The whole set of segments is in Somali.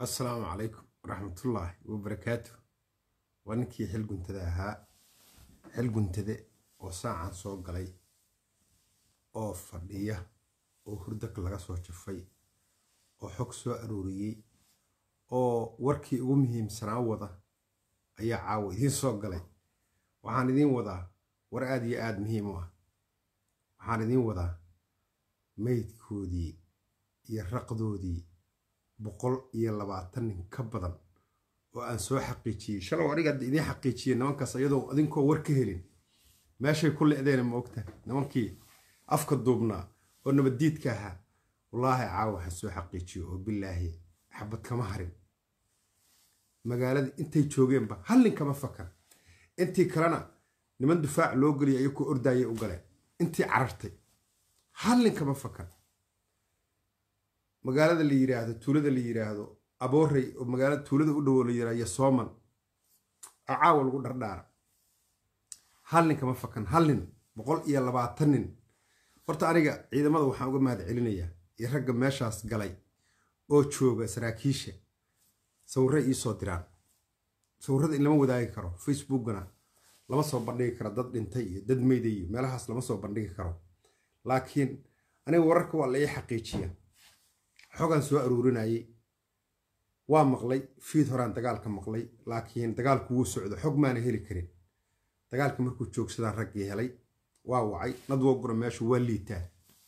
assalaamu calaykum waraxmatullaahi wabarakaatu waa ninkii xil guntada ahaa xil guntade oo saacan soo galay oo fadhiya oo hurdag laga soo jafay oo xog soo arooriyey oo warkii ugu muhiimsanaa wada ayaa caawa idiin soo galay waxaan idiin wadaa war aad iyo aada muhiim u ah waxaan idiin wadaa meydkoodii iyo raqdoodii boqol iyo labaatan nin ka badan oo aan soo xaqiijiyey shalow aniga hadda idiin xaqiijiyey nimankaas iyadoo adinkoo war ka helin meeshay ku lecdeena ma ogta nimankii afka duubnaa oo nabaddiidka ahaa wallaahi caawa waxaan soo xaqiijiyo oo bilaahi xabad kama harin magaalada intay joogeenba hal nin kama fakan intii kalena niman difaac loo geliya iyakoo ordaayay u galeen intii carartay hal nin kama fakan magaalada la yiraahdo tuulada la yiraahdo aboorey oo magaalada tuulada u dhowo la yiraahdo sooman oo caawa lagu dhardhaara hal nin kama fakan hal nin boqol iyo labaatan nin horta aniga ciidamada waxaan uga mahad celinayaa iyo ragga meeshaas galay oo jooga saraakiisha sawirre iisoo diraan sawirrada in lama wadaagi karo facebookgana lama soo bandhigi karo dad dhintay iyo dad meyda iyo meelahaas lama soo bandhigi karo laakiin aniga wararka waa la ii xaqiijiya xogaan soo aroorinayay waa maqlay fiid horaan dagaalka maqlay laakiin dagaalku wuu socdo xog maana heli karin dagaalka markuu joogsadaan raggii helay waa wacay nadwoguna meeshu waa liitaa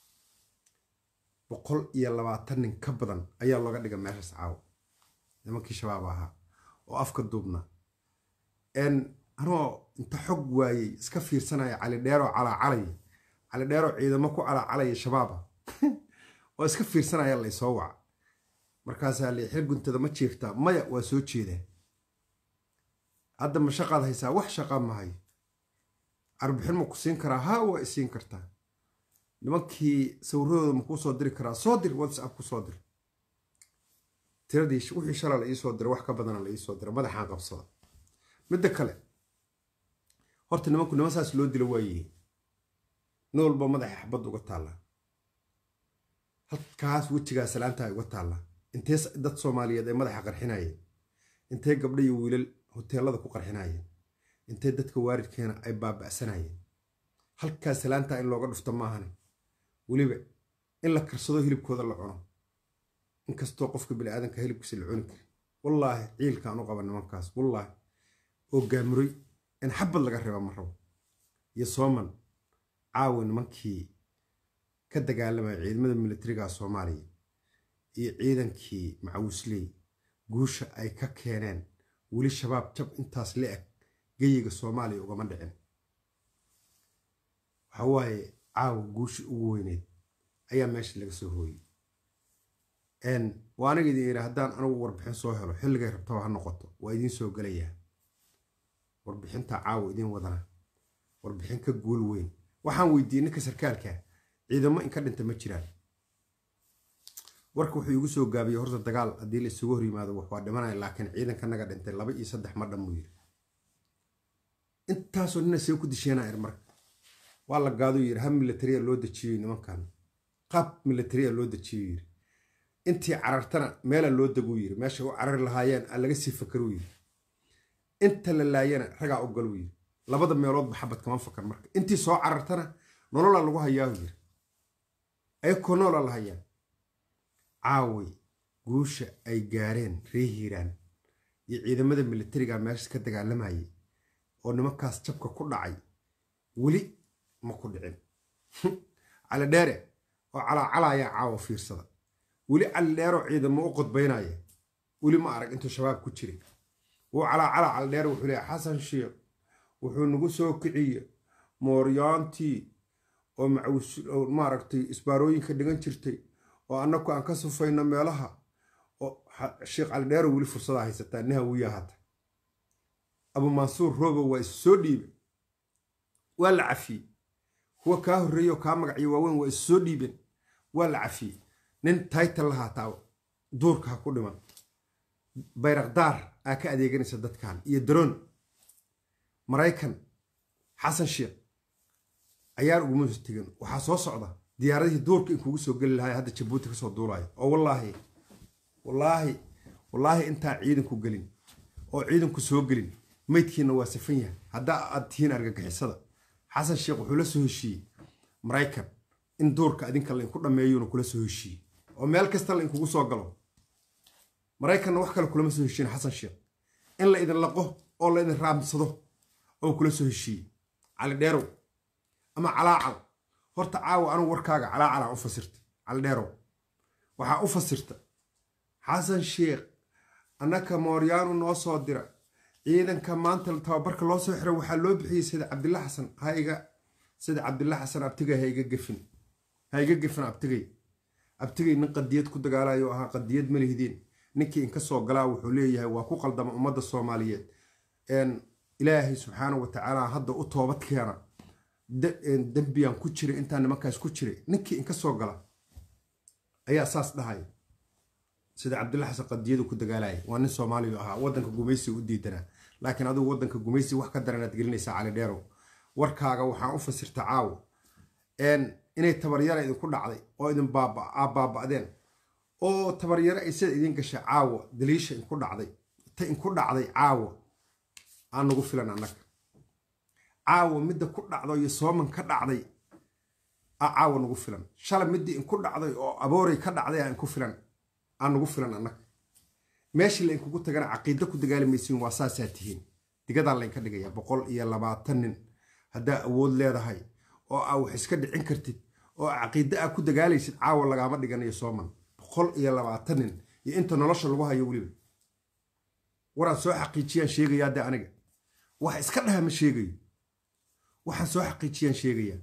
boqol iyo labaatan nin ka badan ayaa looga dhiga meeshaas caawo nimankii shabaab ahaa oo afka duubna anoo inta xog waayey iska fiirsanaya cali dheeroo calaacalaya cali dheeroo ciidamo ku calaacalaya shabaaba oo iska fiirsanaya laysoo waca markaasaa li xil guntada ma jiiftaa maya waa soo jeedaa hadda ma shaqaad haysaa wax shaqaa mahayo arbixin ma ku siin karaa haa waa isiin kartaa nimankii sawiradooda ma kuu soo diri karaa soo dir whatsapp ku soo dir tiradii wixii shala la iisoo dira wax ka badana la iisoo dira madaxaan qabsada midda kale horta nimanku niman saas loo dilo waayihiin nin walba madaxa xabad uga taallaa halkaas wejigaa salaantaa uga taallaa intee dad soomaaliyeed ay madaxa qarxinayeen intee gabdha iyo wiilal hoteelada ku qarxinayeen intee dadka waaridkeena ay baaba'sanayeen halkaas salaantaa in looga dhufto maahane weliba in la karsado hilibkooda la cuno inkastoo qofka biniaadanka hilibkiisa la cuni kari wallaahi ciilkaan u qaba nimankaas wallaahi oo gaamuray in xabad laga reeba ma rabo iyo sooman caawi nimankii ka dagaalamaya ciidamada militariga soomaaliya iyo ciidankii macawisley guusha ay ka keeneen weli shabaab jab intaas la eg geyiga soomaaliya ugama dhicin waxa waaye caawa guushii ugu weyneyd ayaa meesha laga soo hooyey waa aniga idin yidhi haddaan anigu warbixin soo helo xilligay rabtaba ha noqoto waa idiin soo gelayaa warbixinta caawa idiin wadana warbixin ka guul weyn waxaan weydiiyey ninka sarkaalka ciidamo inka dhinta ma jiraan warka wuxuu igu soo gaabiyey horta dagaal haddii la isugu hor yimaado wax waa dhimanaya laakiin ciidanka naga dhintay laba iyo saddex ma dhan buu yidhi intaasoo nina see ku disheenaa ir marka waa la gaaduu yidhi hab militariya loo dejiyoy nimankan qaab militariya loo dejiyo yidhi intii carartana meela loo deguu yidhi meesha u carari lahaayeen aan laga sii fakaruu yidhi inta la laayana ragaa u galuu yidhi labada meeloodba xabad kama fakar marka intii soo carartana nololaa lagu hayaahu yidhi ayakoo noolaa la hayaa caaway guusha ay gaareen ree hiiraan iyo ciidamada militariga meesha ka dagaalamayay oo nimankaas jabka ku dhacay weli ma ku dhicin cali dheere oo calaacalayaa caawa fiirsada weli cali dheeroo ciidamo u qodbaynaya weli ma arag intuu shabaab ku jiray wuu calaacala cali dheere wuxuu leeya xasan sheekh wuxuu nagu soo kiciye mooryaantii oo macawis maaragtay isbaarooyinka dhigan jirtay oo annaku aan ka sufayno meelaha oo sheekh cali dheero weli fursadaa haysataa niha wiya hata abu mansuur roobo waa isu soo dhiibe waa la cafiyey kuwa kaa horreeye oo kaa magaciyo waaweyn waa isu soo dhiibeen waa la cafiyey nin taytal lahaataa duurka ha ku dhiman bayrakdaar aa ka adeeganaysa dadkan iyo daroon maraykan xasan sheekh ayaan uguma tegin waxaa soo socda diyaaradihii duurka in kugu soo geli lahay hadda jabuuti kasoo duulaayo oo wallaahi wallaahi wallaahi intaa ciidanku gelin oo ciidanku soo gelin maydkiina waa safan yahay haddaa aad tihiin argagixisada xasan sheekh wuxuu la soo heshiiyey maraykan in duurka adinka lainku dhammeeyuuna kula soo heshiiyey oo meel kasta lainkugu soo galo maraykanna wax kale kulama soo heshiin xasan sheekh in la idin laqo oo la idin raamsado oo kula soo heshiiyey cali dheerow ama calaacal horta caawa anugu warkaaga calaacalaan u fasirta cali dheerow waxaa u fasirta xasan sheekh annaka mooryaanu noo soo dira ciidanka maanta tababarka loo soo xiray waxaa loo bixiyey sida cabdilla xasan haiga sida cabdilla xasan abtigay haiga gefin haiga gefin abtigay abtigay nin qadiyad ku dagaalayo ahaa qadiyad ma lihdeen ninkii inka soo galaa wuxuu leeyahay waa ku qaldama ummadda soomaaliyeed ilaahay subxaana wa tacaala hadda u toobad keena dembiyaan ku jiray intaan nimankaas ku jiray ninkii inka soo gala ayaa saas dhahaya sida cabdilla xasan qadiyadu ku dagaalaya waa nin soomaaliya ahaa wadanka gumaysi u diidanaa laakiin adigu wadanka gumaysi wax ka daranaad gelinaysaa cali dheerow warkaaga waxaan u fasirta caawo inay tabaryara idinku dhacday oo idin baaba'deen oo tabaryaro ay sida idin gashay caawo daliisha inku dhacday ta inku dhacday caawo aan nagu filan annaga caawo midda ku dhacdo iyo sooman ka dhacday a caawo nagu filan shalay middii inku dhacday oo abooray ka dhacday a inku filan aan nagu filan annaga meeshii lainkugu tagana caqiida ku dagaali maysiin waa saasaa tihiin digadaa laynka dhigaya boqol iyo labaatan nin haddaa awood leedahay oo aa wax iska dhicin kartid oo caqiida aa ku dagaalaysid caawa lagaama dhiganayo sooman boqol iyo labaatan nin iyo inta nolosha lagu hayo weliba waraan soo xaqiijiyaan sheegayaa de aniga wax iska dhaha ma sheegayo waxaan soo xaqiijiyaan sheegayaa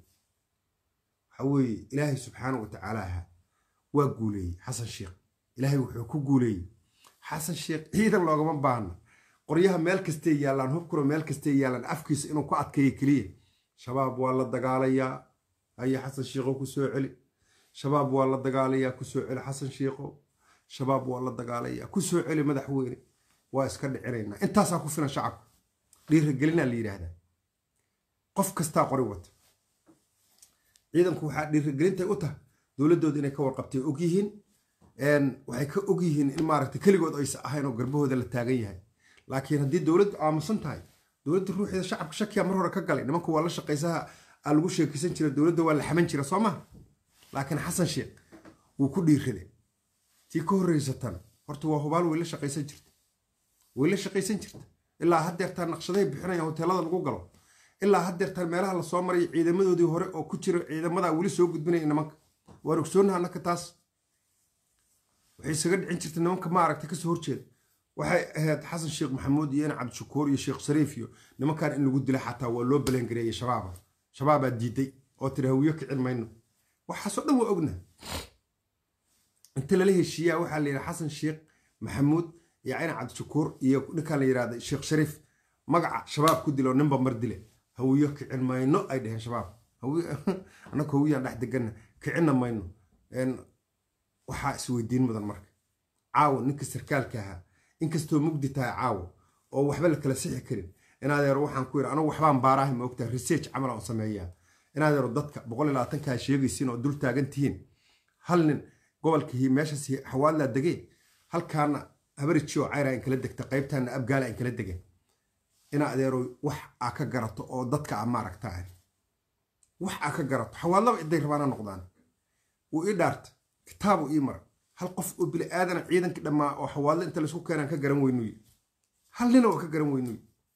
waxa weeye ilaahay subxaana wa tacaalaha waa guuleeyey xasan sheekh ilaahay wuxuu ku guuleeyey xasan sheekh ciidan loogama baahna qoryaha meel kastay yaallaan hubkuna meel kastay yaallaan afkiisa inuu ku adkeeyo keliya shabaab waa la dagaalayaa haya xasan sheekhow ku soo celi shabaab waa la dagaalayaa ku soo celi xasan sheekhow shabaab waa la dagaalayaa ku soo celi madaxweyne waa iska dhicinaynaa intaasaa ku filan shacabka dhiiragelinaa la yidhaahdaa qof kastaa qori wata ciidanku waxaa dhiiragelintay u tahay dowladdooda inay ka warqabtay og yihiin waxay ka og yihiin in maaragta keligood aysa ahayn oo garbahooda la taagan yahay laakiin haddii dowladdu aamusan tahay dowladda ruuxeeda shacabka shakiya mar hore ka galay nimanku waa la shaqaysaha aa lagu sheekaysan jira dowladda waa la xaman jira soo maha laakiin xasan sheekh wuu ku dhiirrade tii ka horreysatan horta waa hubaal way la shaqaysan jirta way la shaqaysan jirta ilaa haddeertaan naqshadahay bixinayaan hoteelada lagu galo ilaa haddeertaan meelaha lasoo maraya ciidamadoodii hore oo ku jira ciidamadaa weli soo gudbinaya nimanka waan ogsoonaha annaka taas waxay isaga dhicin jirta nimanka maaragta kasoo horjeeda waxay ahayd xasan sheekh maxamuud iyo in cabdishakuur iyo sheekh shariif iyo nimankan in lagu dila xataa waa loo balangareeyey shabaaba shabaabaa diiday oo tiri hawiyo kicin mayno waxaasoo dhan waa ognaha inta lala heshiiyaa waxaa la yidhaha xasan sheekh maxamuud iyo cina cabdishakuur iyo ninkaan la yidhahda sheekh shariif magaca shabaab ku dilo ninba mar dile hawiyo kicin mayno ay dheheen shabaab annaka hawiyaan dhex deganna kicinna mayno waxaa isweydiin mudan marka caawo ninka sarkaalka ahaa inkastoo mugdi tahay caawo oo waxba la kala sixi karin inaadeero waxaan ku yidhi anugu waxbaan baarahay ma ogtahay research camal aan sameeyaa inaadeero dadka boqol iyo labaatankaa sheegaysiin oo dul taagan tihiin hal nin gobolka meeshaas xawaadlaa degee halkaana habariji oo cayra in kala degta qaybtaana abgaala in kala degeen ina adeero wax aa ka garato oo dadka a maaragta ah wax aa ka garato xawaadlaba iday rabaana noqdaan wuu ii dhaarta kitaabu ii mara hal qof oo bili aadana ciidankii dhammaa oo xawaadle inta laysku keenaan ka garan weynuy hal nina oo ka garan weynuy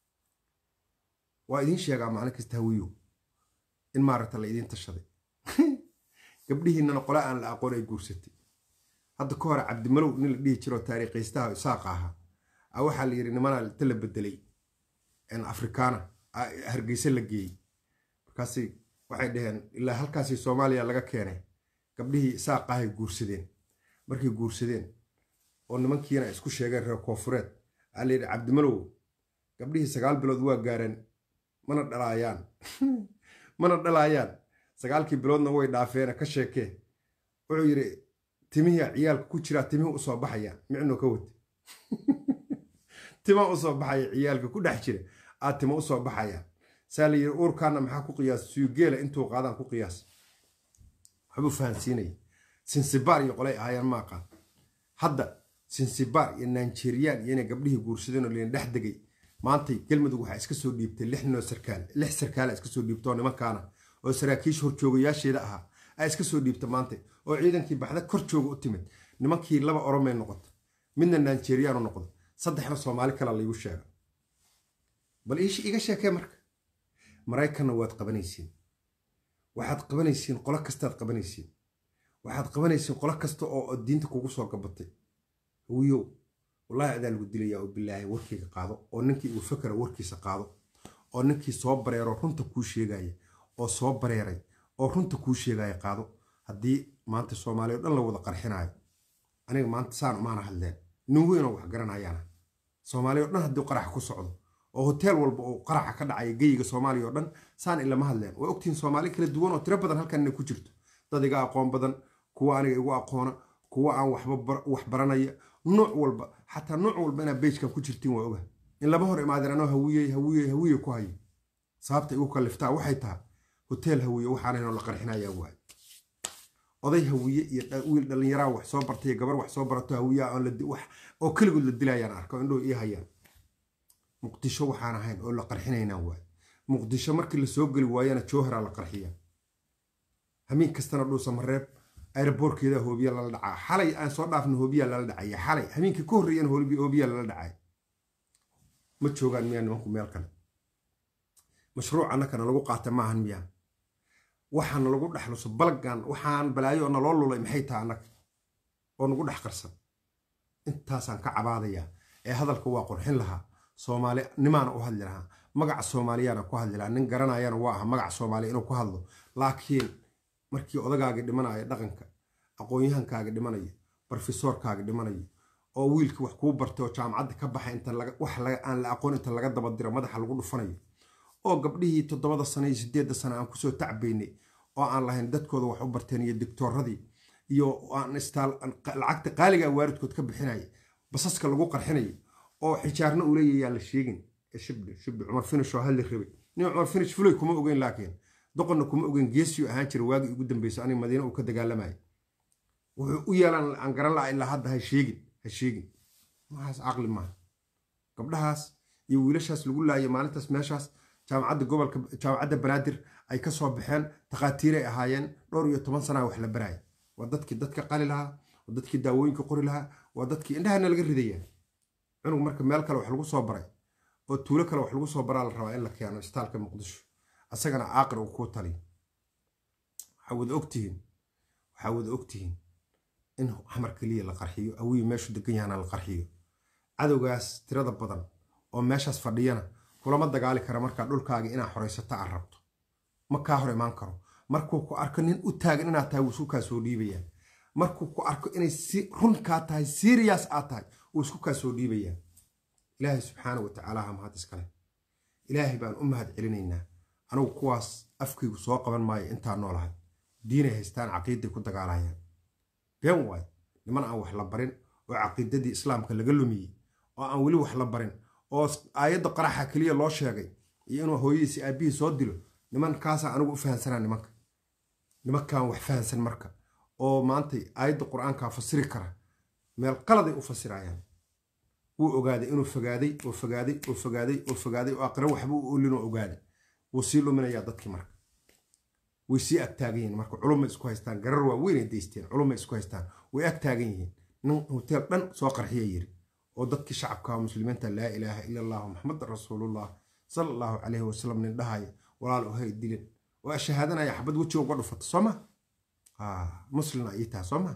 waa idiin sheegaa maalin kasta hawiyo in maaragta la idiin tashaday gabdhihiinana qole aan la aqoon ay guursatay hadda ka hore cabdimalow nin la dhihi jiroo taariikhaystaha isaaqa ahaa a waxaa la yidhi nimanaa inta la bedelay afrikaana hargeysa la geeyey markaasi waxay dhaheen ilaa halkaasi soomaaliya laga keenay gabdhihii isaaqahay guursadeen markay guursadeen oo nimankiina isku sheegeen reer koonfureed aa la yidhi cabdimalow gabdhihii sagaal bilood waa gaareen mana dhalaayaan mana dhalaayaan sagaalkii biloodna way dhaafeena ka sheekee wuxuu yidhi timihii ciyaalka ku jiraa timihii usoo baxayaan micnuu ka wata tima usoo baxaya ciyaalka ku dhex jira aad timo usoo baxayaan saa la yidhi uurkaana maxaa ku qiyaas suyugeela intuu qaadaan ku qiyaas waxbuu fahansiinaya sinsibaar iyo qolay ahaayeen ma aqaan hadda sinsibar iyo nanjeriyaan iyo inay gabdhihii guursadeen oo leen dhex degay maantay galmudug waxaa iska soo dhiibtay lix ninoo sarkaal lix sarkaala iska soo dhiibta oo nimankaana oo saraakiisha horjoogayaasheeda ahaa aa iska soo dhiibta maanta oo ciidankii baxda kor jooga u timid nimankii laba oromay noqota midna nanjeriyaan u noqda saddexna soomaali kala laygu sheega bal iga sheekee marka maraykanna waad qabanaysiin waxaad qabanaysiin qolo kastaad qabanaysiin waxaad qabanaysiin qolo kasta oo diinta kugu soo gabatay wiyow wallaahi adaa lagu dilayaa oo bilaahi warkayga qaado oo ninkii uu fakera warkiisa qaado oo ninkii soo bareero runta kuu sheegaya oo soo bareeray oo runta kuu sheegaya qaado haddii maanta soomaaliya o dhan la wada qarxinaayo aniga maanta saan umaana hadleen nin weynoo wax garanayaana soomaaliya o dhan haddii qaraxa ku socdo oo hoteel walba oo qaraxa ka dhacaya geyiga soomaaliya oo dhan saan ilama hadleen waa ogtihiin soomaali kala duwan oo tiro badan halkan inay ku jirto dad iga aqoon badan kuwa aniga igu aqoona kuwa aan waxba wax baranaya nuuc walba xataa nuuc walba inaad beejkan ku jirtiin waa oga in laba hor imaadeen anoo hawiyey hawiyey hawiye ku hayo sababta igu kalliftaa waxay tahay hoteel hawiye waxaanaynoo la qarxinayaa waay oday hawiye iyo wiil dhallinyaraa wax soo bartay gabar wax soo barato hawiyaa oo keligood la dilayaan arko indhoo ii hayaan muqdisho waxaan ahayn oo la qarxinaynaa waay muqdisho markii la soo geli waayana jowharaa la qarxiya hamiin kastana dhuusa mareeb aeroboorkeeda hoobiya lala dhacaa xalay aan soo dhaafna hoobiyaa lala dhacaya xalay hamiinkii ka horreeyana hoobiyaa lala dhacay ma joogaan miyaa nimanku meel kale mashruuc annakana lagu qaata maahan miyaa waxaana lagu dhexluso balgan waxaan balaayo naloo lulay maxay taha annaga oo nagu dhex qarsan intaasaan ka cabaadayaa ee hadalka waa qurxin lahaa soomaali nimaana u hadli lahaa magaca soomaaliyaana ku hadli lahaa nin garanayana waa aha magaca soomaaliya inuu ku hadlo laakiin markii odagaagi dhimanaya dhaqanka aqoon-yahankaaga dhimanaya brofesoorkaaga dhimanaya oo wiilkii wax kuu bartay oo jaamacadda ka baxay inta wax aan la aqoon inta laga dabadiro madaxa lagu dhufanayo oo gabdhihii toddobada sano iyo sideedda sano aan kusoo tacbaynay oo aan lahayn dadkooda wax u barteen iyo digtooradii iyo aan istaal lacagta qaaligaa waaridkood ka bixinaya basaska lagu qarxinayo oo xijaarna uu leeyahay yaan la sheegin shibdhi shibdhi cumar finish oo hadli rabay nin cumar finish fulay kuma ogeyn laakiin doqonna kuma ogeyn geesiyu ahaan jira waagii ugu dambeysay aniga madiina uu ka dagaalamayo wuxuu u yeelaan aan garan laha ilaa hadda ha sheegin ha sheegin waxaas caqli maaha gabdhahaas iyo wiilashaas lagu laayay maalintaas meeshaas jaamacadda gobolka jaamacadda banaadir ay ka soo baxeen takhaatiiray ahaayeen dhowr iyo toban sanaa wax la baraaya waa dadkii dadka qali lahaa waa dadkii daawooyinka qori lahaa waa dadkii indhahana laga ridaya cunug marka meel kale wax lagu soo baray oo tuulo kale wax lagu soo baraa la rabaa in la keeno istaalka muqdisho asagana caaqir uu kuu taliyo waxaa wada ogtihiin waxaa wada ogtihiin in xamar keliya la qarxiyo awii meeshu degan yahana la qarxiyo cadowgaas tirada badan oo meeshaas fadhiyana kulama dagaali kara markaa dhulkaaga inaa xoraysata aad rabto ma kaa hor imaan karo markuu ku arko nin u taagan inaad tahay wuu isku kaa soo dhiibayaa markuu ku arko inay run kaa tahay serious aad tahay wuu isku kaa soo dhiibayaa ilaahay subxaana wa tacaala ha mahad iskale ilaahay baan u mahad celinaynaa anugu kuwaas afkaygu soo qaban maayo intaa noolahay diinay haystaan caqiiday ku dagaalayaan been waay niman aan wax la barin oo caqiidadii islaamka laga lumiyey oo aan weli wax la barin oo aayadda qaraxa keliya loo sheegay iyo inuu hooyadiisi aabbihii soo dilo nimankaasa anigu u fahansanaa nimanka nimankan wax fahansan marka oo maantay aayadda qur-aankaa fasiri kara meel qaladay u fasirayaan wuu ogaaday inuu fogaaday oo fogaaday oo fogaaday oo fogaaday oo aqra waxba u olinoo ogaaday wuu sii luminayaa dadkii marka way sii agtaagan yihiin marka culumay isku haystaan garar waa weynay daysteen culumay isku haystaan way agtaagan yihiin nin hoteel dhan soo qarxiya yiri oo dadkii shacabka muslimiinta laa ilaaha ila allahu maxamed rasuulullah sala allahu calayhi wasalam nin dhahaya walaal ohay dilin oo shahaadanaya xabad wejiga uga dhufata soo ma muslina ii taha soo ma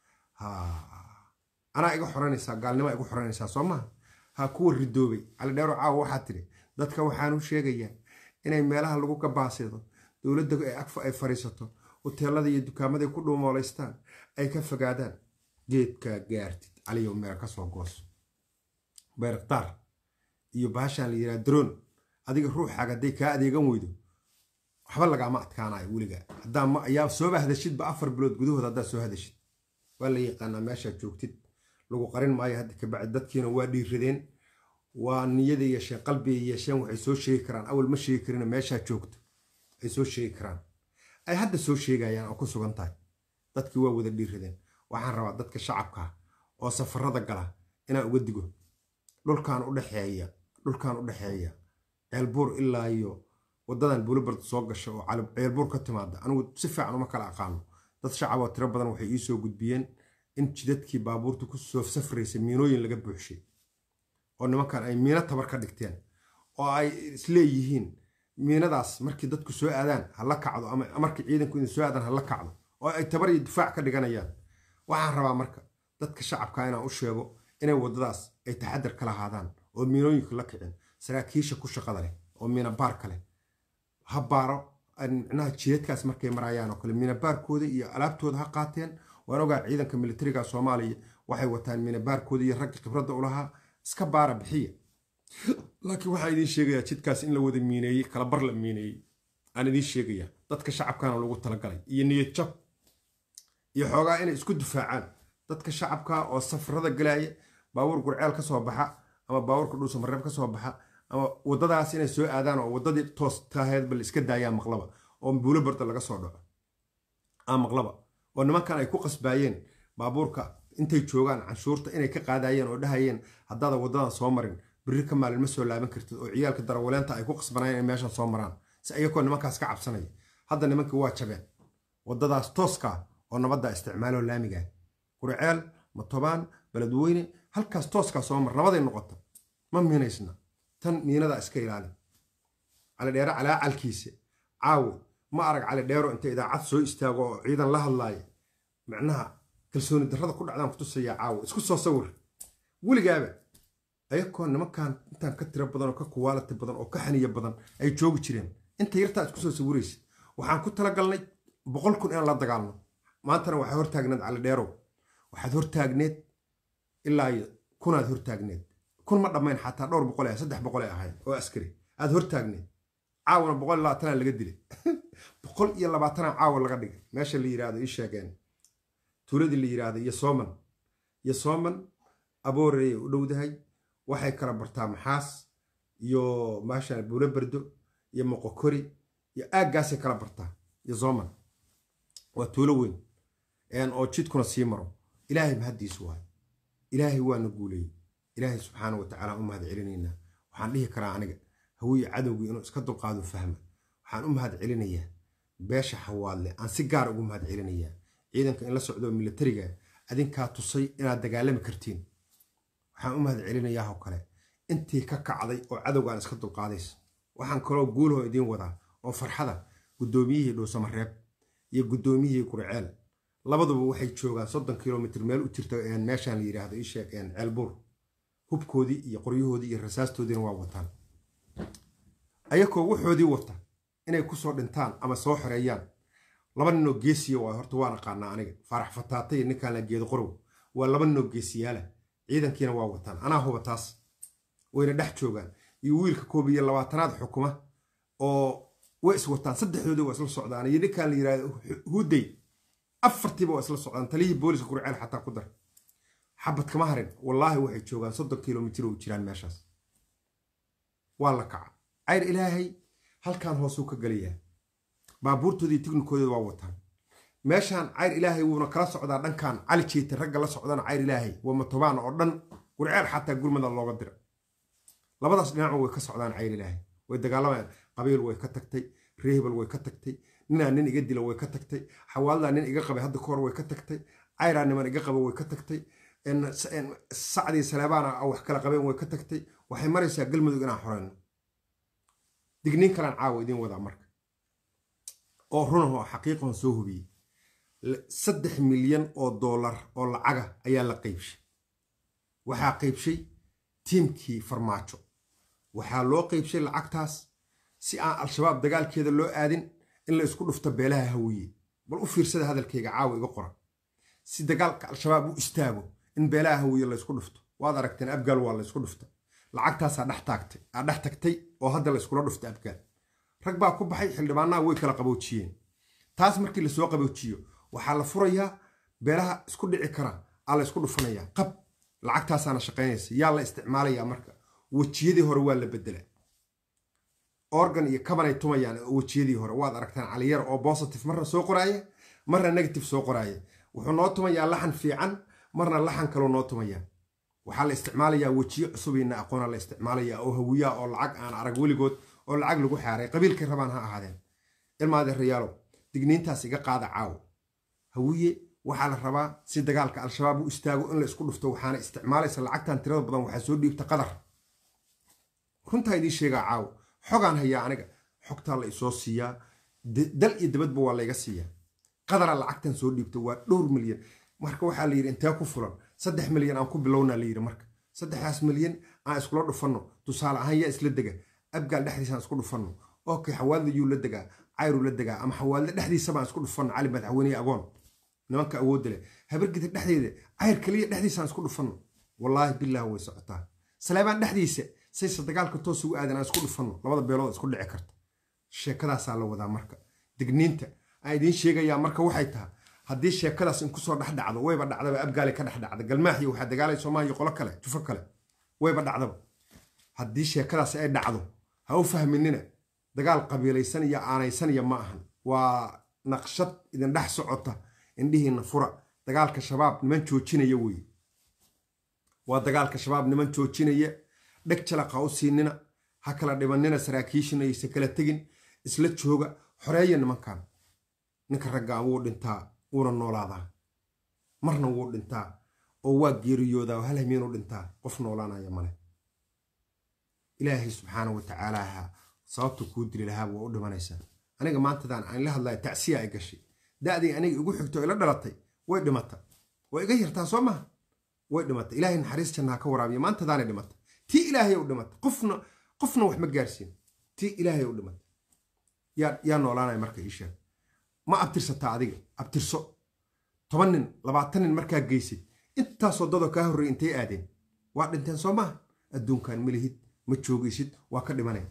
anaa iga xoranaysaa gaalnima igu xoranaysaa soo maha ha kuwa ridoobay calidheero caawa waxaa tidhi dadka waxaan u sheegayaa inay meelaha lagu gabaasido dowladda ay fadhiisato hoteelada iyo dukaamaday ku dhuumoolaystaan ay ka fogaadaan geedkaa gaartid caliyow meel ka soo gooso beerktaar iyo baashaan la yidhaha daroon adiga ruuxaaga hadday kaa adeegan weydo waxba lagaama adkaanayo weliga haddaa ayaa sooba hadashidba afar bilood gudahood haddaa soo hadashid waa la yaqaanaa meeshaad joogtid lagu qarin maayo hadda kabacdi dadkiina waa dhiiradeen waa niyada yeesheen qalbiga yeesheen waxay soo sheegi karaan awal ma sheegi karina meeshaa joogto ay soo sheegi karaan ay hadda soo sheegayaan oo ku sugan tahay dadkii waa wada dhiiradeen waxaan rabaa dadka shacabka oo safarada gala inaan uga digo dhulkan udhexeeya dhulkan u dhexeeya ceelbuur ilaa iyo wadadan buulibard soo gasha oo ceelbuur ka timaada anigu si fiican uma kala aqaano dad shacab oo tiro badan waxay ii soo gudbiyeen in jidadkii baabuurta ku soo safraysa miinooyin laga buuxshay oo nimankan ay miino tabar ka dhigteen oo ay isleeyihiin miinadaas markii dadku soo aadaan ha la kacdo ama markii ciidanku idin soo aadaan ha la kacdo oo ay tabar iyo difaac ka dhiganayaan waxaan rabaa marka dadka shacabka inaan u sheego inay waddadaas ay taxadar ka lahaadaan oo miinooyinka la kicin saraakiisha ku shaqada leh oo miina baarka leh ha baaro micnaha jidadkaas markay marayaan oo kale miina baarkooda iyo alaabtooda ha qaateen waan ogaa ciidanka militariga soomaaliya waxay wataan miina baarkooda iyo ragga khibradda u lahaa iska baara bixiya laakiin waxaan idiin sheegayaa jidkaas in la wada miineeyey kala bar la miineeyey aan idiin sheegayaa dadka shacabkana lagu talagalay iyo niyad jab iyo xoogaa inay isku difaacaan dadka shacabka oo safarada galaya baabuur gurceel ka soo baxa ama baabuurka dhuusamareeb ka soo baxa ama waddadaas inay soo aadaan oo waddadii toos taheed bal iska daayaan maqlaba oo buulo barda laga soo dhaco aa maqlaba oo nimankan ay ku qasbaayeen baabuurka intay joogaan canshuurta inay ka qaadayeen oo dhahayeen haddaada waddadan soo marin birri ka maalin ma soo laaban kartid oo ciyaalka darawaleenta ay ku qasbanayeen inay meeshan soo maraan si ayakoo nimankaas ka cabsanaya hadda nimankii waa jabeen waddadaas tooska oo nabadda isticmaaloo laamiga gurceel matobaan beledweyne halkaas tooskaa soo mar nabaday noqota ma miinaysna tan miinada iska ilaali calidheere calaacalkiisa caawo ma arag calidheero inta idaacad soo istaago oo ciidan la hadlaaya macnaha kalsooni darrada ku dhacdaan kutusaya caawo isku soo sawir weligaaba ayakoo nimankan intaan ka tiro badan oo ka kuwaalati badan oo ka xaniya badan ay joogi jireen inta yartaa isku soo sawiraysa waxaan ku talagalnay boqol kun inaan la dagaalno maantana waxaa hortaagneed calidheerow waxaad hortaagneed ilaa kunaad hortaagneed kun ma dhammayn xataa dhowr boqol ah saddex boqol ay ahayd oo askari aad hortaagneed caawana boqol iyo labaatanaa laga dilay boqol iyo labaatanaa caawa laga dhigay meesha la yidhaahdo ii sheegeen tuuladii la yidhaahdo iyo sooman iyo sooman aboorey u dhowdahay waxay kala bartaa maxaas iyo maasha buulo berdo iyo moqokori iyo aaggaasay kala bartaa iyo sooman waa tuulo weyn oo jidkuna sii maro ilaahay mahaddiisu waayo ilaahay waana guuleeyey ilaahay subxaana wa tacaala u mahad celinaynaa waxaan dhihi karaa aniga hawiye cadowgii inuu iska dulqaado fahma waxaan u mahad celinayaa beesha xawaadle aan si gaar ugu mahad celinayaa ciidanka in la socdo militariga adinkaa tusay inaad dagaalami kartiin waxaan u mahad celinayaa oo kale intii ka kacday oo cadowgaan iska dulqaadaysa waxaan kaloo guulahoo idiin wadaa oo farxada guddoomiyihii dhuusamareeb iyo guddoomiyihii gurceel labaduba waxay joogaan soddon kilomitr meel u jirta meeshaan la yidhaahdo ii sheeg ceelbuur hubkoodii iyo qoryahoodii iyo rasaastoodiina waa wataan ayakoo waxoodii wata inay kusoo dhintaan ama soo xoreeyaan laba ninoo geesiya waa horta waan aqaanaa aniga faarax fataatay ninkaan la geedo qorow waa laba ninoo geesiyaala ciidankiina waa wataan anaa huba taas wayna dhex joogaan iyo wiilka koob iyo labaatanaad xukuma oo way is wataan saddexdoodii waa isla socdaan iyo ninkaan la yidhahdo huday afartiiba waa isla socdaan taliyihii booliska gurceel xataa ku dar xabad kama harin wallaahi waxay joogaan soddon kilomitr oo jiraan meeshaas waa la kaca cayr ilaahay halkaan hoosuu ka gelayaa baabuurtoodii tiknikoodeeda waa wataan meeshaan cayr ilaahay wuuna kala socdaa dhankan cali jeeta ragga la socdana cayr ilaahay waa matobaan oo dhan gurceel xataa gurmada looga dira labadaas dhinac way ka socdaan cayr ilaahay way dagaalamayaan qabiil way ka tagtay reehbal way ka tagtay ninaa nin iga dila way ka tagtay xawaaldaa nin iga qabay hadda kahor way ka tagtay cayraa niman iga qaba way ka tagtay sacdii saleebaana wax kala qabeen way ka tagtay waxay maraysaa galmudug inaan xoreyno digniin kalaan caawa idiin wadaa marka oo runahoo xaqiiqahon soo hubiyey saddex milyan oo doolar oo lacaga ayaa la qaybshay waxaa qaybshay tiimkii farmaajo waxaa loo qaybshay lacagtaas si aan al-shabaab dagaalkeeda loo aadin in la isku dhufto beelaha hawiye bal u fiirsada hadalkayga caawa iga qoran si dagaalka al-shabaab u istaago in beelaha hawiye laysku dhufto waad aragteen abgaal waa laysku dhufta lacagtaasaa dhex taagtay aa dhex tagtay oo hadda layskula dhufta abgaal rag baa ku baxay xildhibaanaha way kala qaboojiyeen taas markii lasoo qaboojiyo waxaa la furayaa beelaha isku dhici kara aa la ysku dhufanayaa qab lacagtaasaana shaqaynaysa yaa la isticmaalayaa marka wejiyadii hore waa la bedela organ iyo kabanay tumayaan wejiyadii hore waad aragtaan caliyar oo positive marna soo qoraaya marna negative soo qoraaya wuxuu noo tumayaa laxan fiican marna laxan kaloo noo tumayaa waxaa la isticmaalayaa wejiyo cusubina aqoona la isticmaalayaa oo hawiyaa oo lacag aan arag weligood oo lacag lagu xaaray qabiilkay rabaan ha ahaadeen ilmaade rayaalow digniintaas iga qaada caawo hawiye waxaa la rabaa si dagaalka al-shabaab u istaago in la isku dhufto waxaana isticmaalaysa lacagtan tirada badan waxaa soo dhiibta qadar runtaa idiin sheegaa caawo xogaan hayaa aniga xogtaa la isoo siiyaa dal iyo dabadba waa layga siiyaa qadara lacagtan soo dhiibta waa dhowr milyan marka waxaa la yidhi intee ku fulan saddex milyan aan ku bilownaa la yidhi marka saddexdaas milyan aan iskula dhufanno tusaale ahaan yaa isla dega abgaal dhexdiisaan isku dhufanno okay xawaalda yuu la degaa cayru la degaa ama xawaalda dhexdiisa baan isku dhufanno cali madaxweyne agoon nimanka awoodda leh habargida dhexdeeda cayr kaliya dhexdiisaan isku dhufanno wallaahi bilah way socotaa saleebaan dhexdiisa sayse dagaalka toos ugu aadan aan isku dhufanno labada beelood isku dhici karta sheekadaasaa la wadaa marka digniinta aan idiin sheegayaa marka waxay tahay haddii sheekadaas in kusoo dhex dhacdo wayba dhacdaba abgaali ka dhex dhacda galmaaxiyo waxaa dagaalay soomaaliya qolo kale jufo kale wayba dhacdaba haddii sheekadaas ay dhacdo ha u fahminina dagaal qabiilaysan iyo aanaysanaya ma ahan waa naqshad idin dhex socota indhihiina fura dagaalka shabaab niman joojinaya weye waa dagaalka shabaab niman joojinaya dheg jalaqa u siinina ha kala dhibanina saraakiishina aysa kala tegin isla jooga xoreeya nimankan ninka raggaa wuu dhintaa wuuna noolaadaa marna wuu dhintaa oo waa geeriyoodaa oo hal hamiinuu dhintaa qof noolaanaya male ilaahay subxaana wa tacaalaaha sababtu kuu dili lahaa waa u dhimanaysaa aniga maantadaan aan la hadlaya tacsiya ay gashay da'dii aniga igu xigto ila dhalatay way dhimata way iga yartaa soo maha way dhimata ilaahay naxariis janna ha ka waraabiya maantadaanay dhimata tii ilaahay u dhimata qofna qofna wax ma gaarsiin tii ilaahay u dhimata yaa yaa noolaanaya marka ii sheeg ma abtirsataa adiga abtirso toban nin labaatan nin markaa geysid intaasoo dadoo kaa horreey intay aadeen waa dhinteen soo maaha adduunkan malihid ma joogaysid waa ka dhimane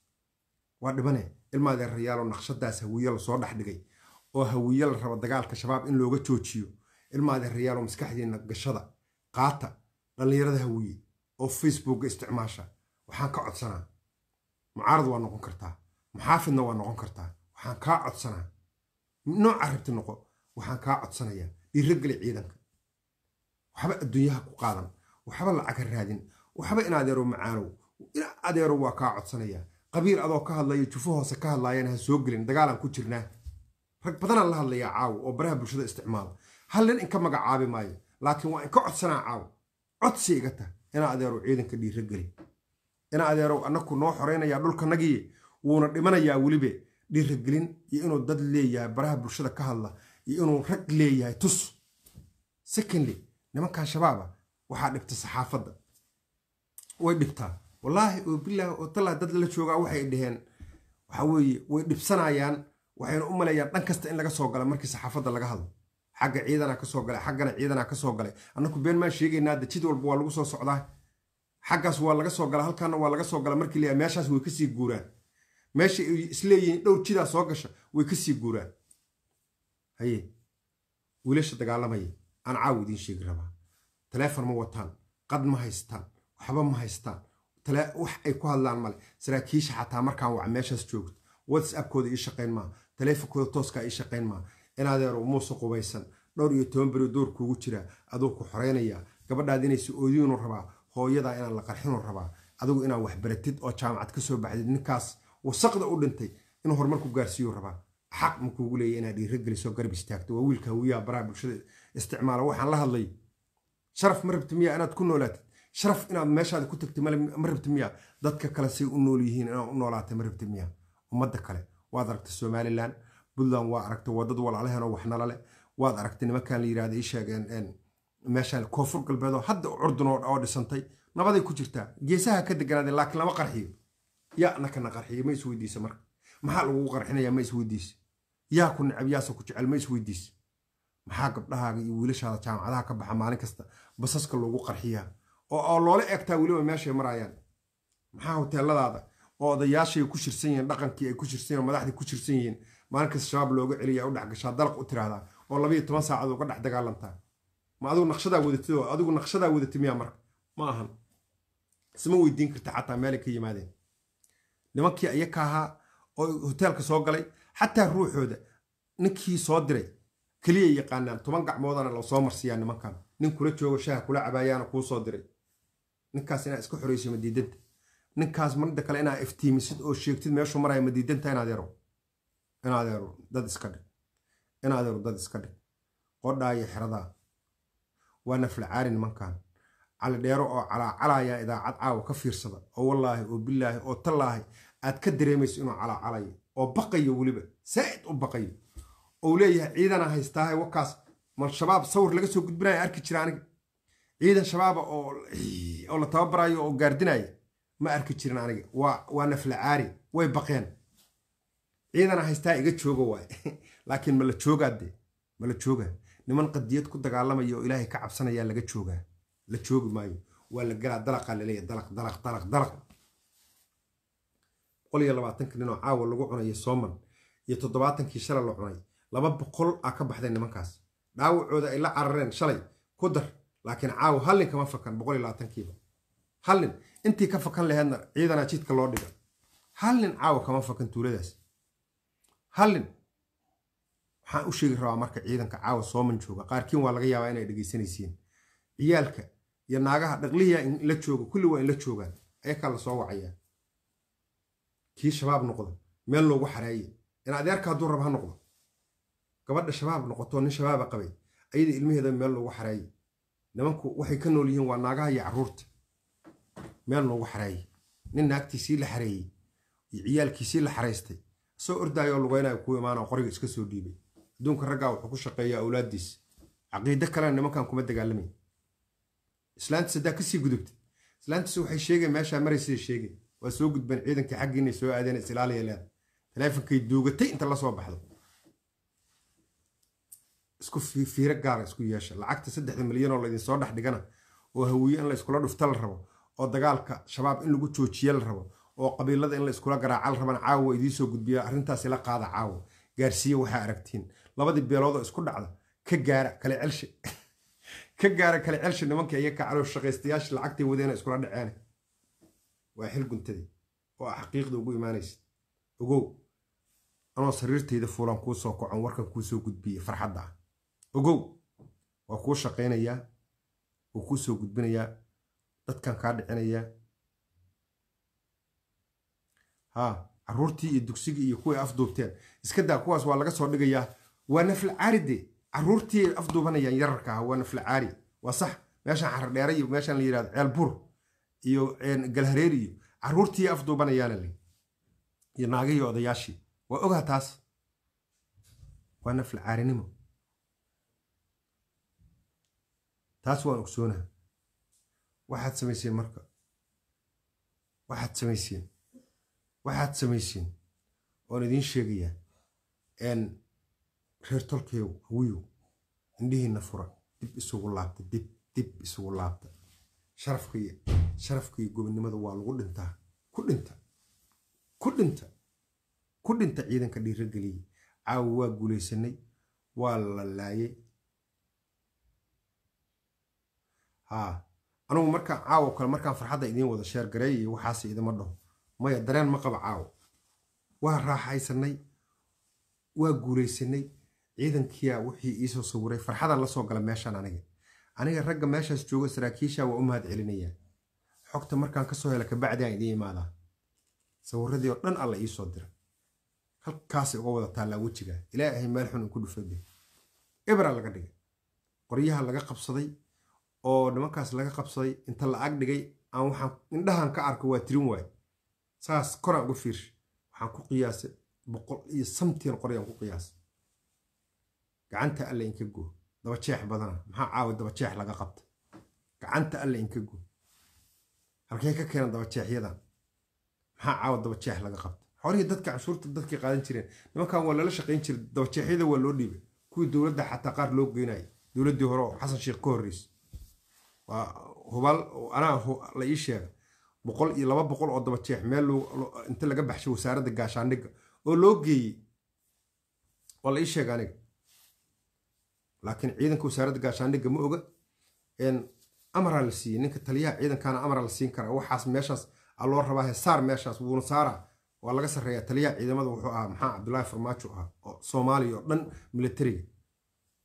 waa dhimane ilmaadee rayaalo naqshadaas hawiye lasoo dhex dhigay oo hawiye la rabo dagaalka shabaab in looga joojiyo ilmaadee rayaalo maskaxdiina gashada qaata dhallinyarada hawiye oo facebookga isticmaasha waxaan ka codsanaa mucaarad waa noqon kartaa muxaafidna waa noqon kartaa waxaan kaa codsanaa nooca rabti noqo waxaan kaa codsanayaa dhiirageli ciidanka waxba adduunyaha ku qaadan waxba lacag ha raadin waxba in adeero macaanow in adeero waa kaa codsanayaa qabiil adoo ka hadlaya jufo hoose ka hadlaayana ha soo gelin dagaalaan ku jirnaa rag badanaan la hadlayaa caawo oo baraha bulshada isticmaala hal nin inka magacaabi maayo laakiin waa inka codsanaa caawo codsi iga tah ina adeerow ciidanka dhiirageli ina adeerow annaku noo xoraynayaa dhulkanagiye wuuna dhimanayaa welibe dhiiragelin iyo inuu dad leeyahay baraha bulshada ka hadla iyo inuu rag leeyahay tus secondly nimankan shabaaba waxaa dhibta saxaafadda way dhibtaa wallaahi oo bilaah oo tallah dad la joogaa waxay dhaheen waxa weeye way dhibsanayaan waxayna u maleeyaan dhan kasta in laga soo gala markii saxaafadda laga hadlo xagga ciidanaa ka soo galay xaggana ciidanaa ka soo galay annaku been maan sheegaynaa dajid walba waa lagu soo socdaa xaggaas waa laga soo gala halkaana waa laga soo gala markii leeyahay meeshaas way kasii guuraan meesha ay isleeyihiin dhowr jidaa soo gasha way kasii guuraan haye wiilasha dagaalamaya aan caaw idiin sheegi rabaa taleefon ma wataan qad ma haystaan waxba ma haystaan wax ay ku hadlaan male saraakiisha xataa markaan waca meeshaas joogto whatsappkooda ii shaqayn maa taleefonkooda tooskaa ii shaqayn maa inadeero muuse qubaysan dhowr iyo toban beri door kuugu jiraa aduu ku xoraynayaa gabadhaad inaysi oodiinu rabaa hooyadaa inaan la qarxinu rabaa adigu inaan waxbaratid oo jaamacad ka soo baxdid ninkaas wasaqda u dhintay inuu horumar ku gaarsiiyu rabaa xaq ma kuugu leeya inaad dhiirageliso garab istaagto waa wiilka hawiyaha baraha bulshada isticmaala waxaan la hadlay sharaf ma rabti miyaa inaad ku noolaatid sharaf inaad meeshaada ku tagtid ma rabti miyaa dadka kale say u nool yihiin inaad u noolaatay ma rabti miyaa ummadda kale waad aragtay somalilan puntland waa aragtay waa dad walaalaheenoo waxnala leh waad aragtay nimankan la yirahda ii sheegeen meeshaan koonfur galbeedoo hadda curdun oo dhisantay nabaday ku jirtaa geesaha ka deganaaday laakiin lama qarxiyo yaa nakana qarxiyo ma isweydiisa marka maxaa lagugu qarxinayaa ma isweydiisa yaa ku necab yaase ku jecel ma isweydiisa maxaa gabdhahaaga iyo wiilashaada jaamacadaha ka baxa maalin kasta basaska loogu qarxiyaa oo loola eegtaa weliba meeshay maraayaan maxaa hoteeladaada oo odayaashay ku shirsan yihiin dhaqankii ay ku shirsan yihiin madaxdii ku shirsan yihiin maalin kasta shabaab looga celiya u dhex gashaa dalaq u tiraahdaa oo labayo toban saacad uga dhex dagaalantaa ma adigu naqshadaa wadatid oo adigu naqshadaa wadatid miyaa marka ma ahan isma weydiin karta xataa meelay ka yimaadeen nimankii ayaka ahaa oo hoteelka soo galay xataa ruuxooda ninkii soo diray keliya yaqaanaan toban gacmoodana loo soo marsiiyaa nimankan nin kula joogo shaha kula cabaayaana kuu soo diray ninkaas inaad iska xoreyso madiidanta ninkaas marida kale inaad iftiimisid oo sheegtid meeshuu maraya madiidanta inaad yaro inaad yaro dad iska dhig inaad yaro dad iska dhig qodhaa iyo xeradaa waa naflacaari nimankan cali dheero oo calaacalaya idaacad caawa ka fiirsada oo wallaahi oo bilaahi oo tallaahi aad ka dareemayso inuu calaacalayo oo baqayo weliba saa'id u baqayo ou leeyahay ciidana haystaahay wakaas mal shabaab sawir laga soo gudbinaya arki jira aniga ciidan shabaaba oo la tababarayo oo gaardinaya ma arki jirin aniga waa naflacaari way baqeen ciidana haystaa iga jooga waay laakiin ma la joogaa dee ma la joogaa niman qadiyad ku dagaalamaya oo ilaahay ka cabsanayaa laga joogaa la joogi maayo waa la galaa dalaqaa laleeyahay dalaq dalaq dalaq dalaq boqol iyo labaatanka ninoo caawa lagu cunayo sooman iyo toddobaatankii shalay la cunay laba boqol aa ka baxday nimankaas dhaawacooda ay la carareen shalay ku dar laakiin caawa hallin kama fakan boqol iyo labaatankiiba hallin intii ka fakan laheedna ciidana jidka loo dhiga hallin caawa kama fakan tuuladaas hallin waxaan u sheegi rabaa marka ciidanka caawa sooman jooga qaarkiin waa laga yaabaa inay dhegaysanaysiin ciyaalka iyo naagaha dhaqlihiya in la joogo kulli waa in la joogaan ayakaa la soo wacayaa kii shabaab noqda meel loogu xareeye in adeerka hadduu rab ha noqdo gabadha shabaab noqotoo nin shabaaba qabay ayada ilmaheeda meel loogu xareeye nimanku waxay ka nool yihiin waa naagaha iyo carruurta meel loogu xareeye nin naagtiisii la xareeyey iyo ciyaalkiisii la xaraystay soo ordaayo oo lugaynayo ku imaanao qoriga iska soo dhiibay adduunka raggaa wuxuu ku shaqeeyaa awlaaddiis caqiido kalena nimankan kuma dagaalamay islaantiis haddaa kasii gudubtay islaantiis waxay sheegeen meeshaa maraysiday sheegeen waa soo gudbeen ciidankii xaggiinay soo aadeen isilaaliya leeda taleefonkay duugatay inta la soo baxdo isku fiiro gaara isku yeesha lacagta saddexda milyan oo laydin soo dhex dhigana oo hawiye in la iskula dhufta la rabo oo dagaalka shabaab in lagu joojiye la rabo oo qabiilada in la iskula garaaca la rabana caawa idiin soo gudbiya arrintaasi la qaada caawa gaarsiiya waxaa aragtiin labadii beeloodoo isku dhacda ka gaara kale celshe ka gaara kale celshe nimankii ayaga caloosh shaqaystayaasha lacagtay wadeena iskula dhaceen waa xil guntadii oo ah xaqiiqda ugu imaanaysa ogow anoo sariirtayda fuulan kuu soo kocon warkan kuu soo gudbiye farxadda ah ogow waa kuu shaqaynayaa wuu kuu soo gudbinayaa dadkan kaa dhicinayaa haa carruurtii iyo dugsigii iyo kuway afduubteen iska daa kuwaas waa laga soo dhigayaa waa nafla caaride carruurtii ay afduubanayaan yararka ah waa nafla caari waa sax meeshaan xardheere iyo meeshaan la yidhahdo ceel bur iyo galhareer iyo carruurtii afduubanayaana le iyo naagihii odayaashii waa ogaa taas waa nafla caarinimo taas waan ogsoonaha waxaad samayseen marka waxaad samayseen waxaad samayseen oon idiin sheegayaa n reer tolkeew hawiyow indhihiinna fura dib isugu laabta dib dib isugu laabta sharafka iyo sharafka iyo gobonnimada waa lagu dhintaa ku dhinta ku dhinta ku dhinta ciidanka dhiirageliyey caawa waa guulaysanay waa la laayay haa anugu markaan caawo kale markaan farxadda idiin wada sheer gareeyay waxaase idima dhaho maya dareen ma qaba caawo waa raaxaysanay waa guulaysanay ciidankiyaa wixii iisoo sawiray farxadan la soo gala meeshaan aniga aniga ragga meeshaas jooga saraakiisha waa u mahad celinayaa xogta markaan kasoo hela kabacdi aan idiin imaadaa sawiradii oo dhan alla iisoo dira halkaasay uga wada taallaa wejiga ilaahay meel xun inku dhufade ebra laga dhigay qoryaha laga qabsaday oo nimankaas laga qabsaday inta la ag dhigay aan waxaan indhahan ka arko waa tirin waay saas koraan uga fiirsha waxaan ku qiyaasay boqol iyo samtiin qoryaan ku qiyaasay gacanta alle inka goo dabajeex badana maxaa caawa dabajeex laga qabta gacanta alle inka goo halkee ka keena dabajeexyadan maxaa caawa dabajeex laga qabta xorihii dadka canshuurta dadkii qaadan jireen nimankan waa lala shaqayn jiray dabajeexyada waa loo dhiibay kuwii dowladda xataa qaar loo geynaya dowladdii hore oo xasan sheekh ka horreysay waa hubaal anaa la ii sheega boqol iyo laba boqol oo dabajeex meel inta laga baxshay wasaaradda gaashaandhigga oo loo geeyey waa la ii sheega aniga laakiin ciidanka wasaaradda gaashaandhigga ma oga amaraa la siiyey ninka taliyaha ciidankaana amaraa la siin karaa waxaas meeshaas a loo rabaa hesaar meeshaas wuuna saaraa waa laga sarreeyaa taliyaha ciidamada wuxuu ahaa maxaa cabdullaahi farmaajo ahaa oo soomaaliya oo dhan militariga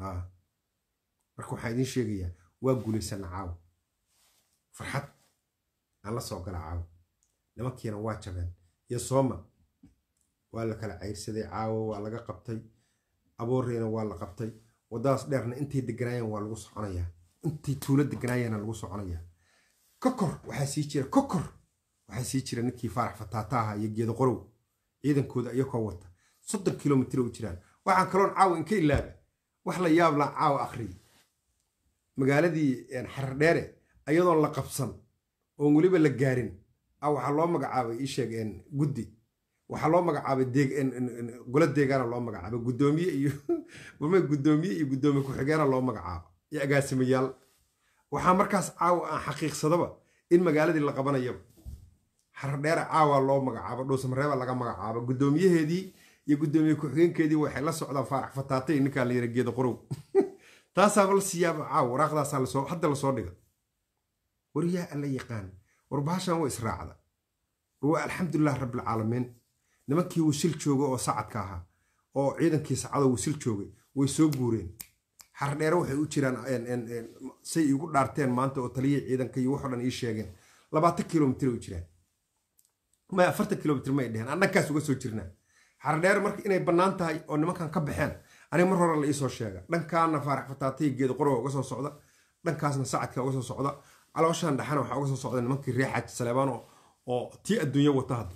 marka waxaan idiin sheegayaa waa guulaysana caawa farxad aan la soo gala caawa nimankiina waa jabeen iyo sooma waa la kala cayrsaday caawa waa laga qabtay abooreyna waa la qabtay waddadaas dheerna intay deganaayeen waa lagu soconayaa intay tuulo deganaayeena lagu soconayaa kokor waxaa sii jira kokor waxaa sii jira ninkii faarax fataataaha iyo geedo qorow ciidankooda iyakoo wata soddon kilomitr u jiraan waxaan kaloon caawa inka ilaaba wax la yaab laa caawa akhriya magaaladii xardheere ayadoon la qabsan oon weliba la gaarin a waxaa loo magacaabay iisheeg guddi waxaa loo magacaabay golo deegaana loo magacaabay guddoomiye iyo warma guddoomiye iyo guddoomiye ku-xigeena loo magacaabo iyo agaasimayaal waxaa markaas caawa aan xaqiiqsadaba in magaaladii la qabanayaba xardheere caawa loo magacaabo dhuusamareeba laga magacaabo guddoomiyaheedii iyo guddoomiye ku-xigeenkeedii waxay la socdaan faarax fataatay ninkaa la yira geeda qorow taasaaba la siiyaaba caawa waraaqdaasaa lasoo hadda lasoo dhiga war yaa alla yaqaan war bahashan waa israacda war waa alxamdulilah rabbilcaalamiin nimankii wasil jooga oo sacadka ahaa oo ciidankii sacadoo wasil joogay way soo guureen xardheere waxay u jiraan say igu dhaarteen maanta oo taliyihii ciidanka iyo waxoo dhan ii sheegeen labaatan kilomitr u jiraan may afartan kilomitr may dheheen aan dhankaas uga soo jirnaa xardheere marka inay bannaan tahay oo nimankan ka baxeen aniga mar hore la iisoo sheega dhankaana faarax fataatay geeda qorowa uga soo socda dhankaasna sacadka uga soo socda calooshaan dhaxana waxaa uga soo socda nimankii reer xaaji saleebaan oo tii adduunya wata hadda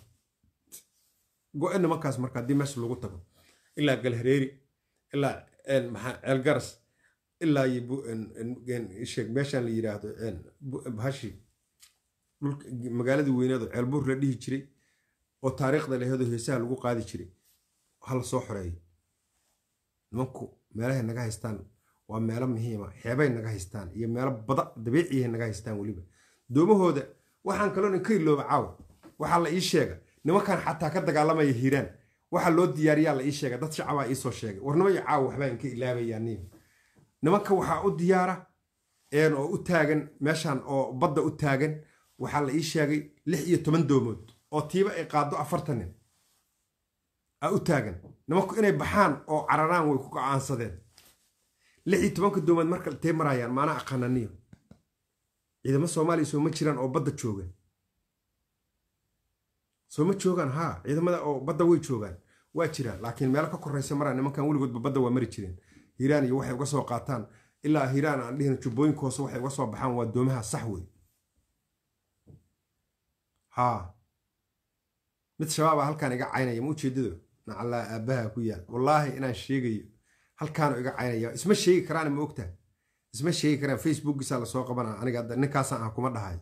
go-e nimankaas marka haddii meesha lagu tago ilaa galhareeri ilaa maxaa ceelgaras ilaa sheeg meeshaan la yidhaahdo bahashi magaaladii weyneedo ceelbuur la dhihi jiray oo taariikhda laheedo heesaha lagu qaadi jiray hala soo xoreeyo nimanku meelahay naga haystaan waa meelo muhiima xeebay naga haystaan iyo meelo bada dabiiciyahay naga haystaan weliba doomahooda waxaan kaloon inka ilooba caawa waxaa la ii sheega nimankan xataa ka dagaalamaya hiiraan waxaa loo diyaariyaa la ii sheega dad shacabaa iisoo sheegay warnimaya caawa waxbaa inka ilaabayaa nin nimanka waxaa u diyaara oo u taagan meeshan oo badda u taagan waxaa la ii sheegay lix iyo toban doomood oo tiiba ay qaado afartan nin a u taagan nimanku inay baxaan oo cararaan way ku go-aansadeen lix iyo tobanka doomood marka intay marayaan maana aqaananiyo ciidamo soomaaliya sooma jiraan oo badda jooga sooma joogaan haa ciidamada oo badda way joogaan waa jiraan laakiin meelo ka koraysa maraa nimankan weligoodba badda waa mari jireen hiiraan iyo waxay uga soo qaataan ilaa hiiraan aan dhihin jubbooyinka hoose waxay uga soo baxaan waa doomaha sax wey haa mid shabaaba halkaan iga caynaya ma ujeedado nacallaa aabbaha ku yaal wallaahi inaan sheegayo halkaanu iga caynaya isma sheegi karaan ma ogtaha isma sheegi karaan facebookisaa lasoo qabana aniga ninkaasaan ah kuma dhahay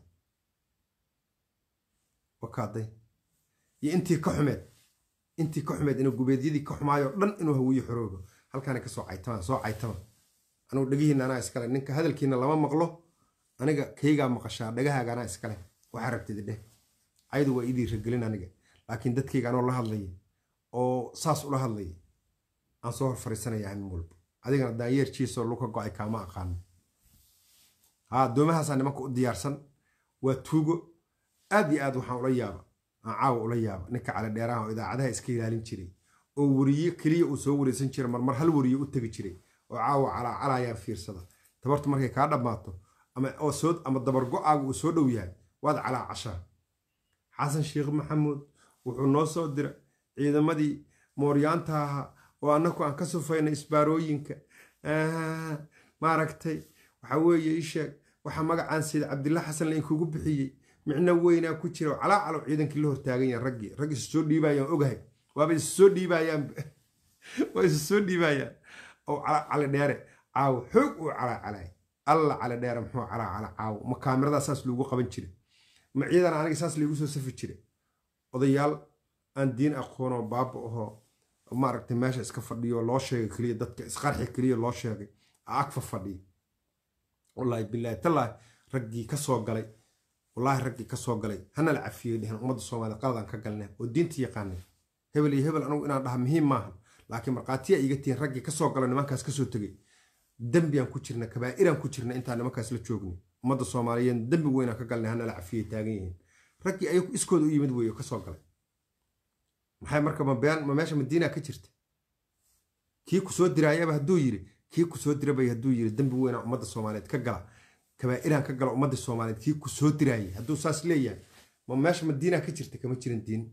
wakaaday iyo intii ka xumeed intii ka xumeed inuu gubeedyadii ka xumaayo dhan inuu hawiye xoroogo halkaana ka soo caytama soo caytama anugu dhegihiina anaa iskale ninka hadalkiina lama maqlo aniga kaygaa maqashaa dhagahaaga anaa iskale waxaa rabtid dheh ayadu waa idii ragelin aniga laakiin dadkayga anoo la hadlaya oo saas ula hadlaya aan soo hor fariisanaya hamin walba adigana daanyeerjiisoo luka go-ay kaama aqaano haa doomahaasaa nimanka u diyaarsan waa tuugo aad iyo aad waxaan ula yaaba aan caawa ula yaaba ninka cali dheeraha oo idaacadaha iska ilaalin jiray oo weriye keliya uu soo wareysan jira marmar hal weriye u tegi jiray oo caawa calaacalayaan fiirsada tabartu markay kaa dhammaato ama dabar go-aaga uu soo dhow yahay waad calaacashaa xasan sheekh maxamuud wuxuu noo soo dira ciidamadii mooryaanta ahaa oo annaku aan ka sufayna isbaarooyinka maaragtay waxa weeye isheeg waxaa magacaan sida cabdilla xasan lainkugu bixiyey micno weynaa ku jira calaacalo ciidankii la hortaagan yahan raggii rag isu soo dhiibayaan ogahay waaba isu soo dhiibayaan waa isu soo dhiibayaan oo cali dheere caawo xoog uu calaacalay alla cali dheere muxuu calaacala caawo ma kaamiradaa saas loogu qaban jira ma ciidan aniga saas laygu soo safi jira odayaal aan diin aqoonoo baaba ahoo maaragtay meesha iska fadhiyo loo sheegay keliya dadka isqarxi keliya loo sheegay agfa fadhiya wallaahi bilaahi tallaahi raggii ka soo galay wallaahi raggii ka soo galay hana la cafiyey dhehen ummadda soomaaliya qaladaan ka galnay oo diinta yaqaanay hebel iyo hebel anugu inaan dhaha muhiim maaha laakiin markhaatiya iga tihiin raggii ka soo gala nimankaas kasoo tegey dembiyaan ku jirna kabaa'iraan ku jirna intaan nimankaas la joognay ummadda soomaaliyeed dembi weynaan ka galnay hana la cafiyey taagan yihiin raggii ayagu iskooda u yimid weeyo ka soo galay maxay marka ma been ma meesha madiina ka jirta kii ku soo diraayaba hadduu yidhi kii ku soo dirabay hadduu yiri dembi weynaa ummadda soomaaliyeed ka gala kabaa'iraan ka gala ummadda soomaaliyeed kii ku soo diraayay hadduu saas leeyahay ma meesha madiinaa ka jirta kama jiran diin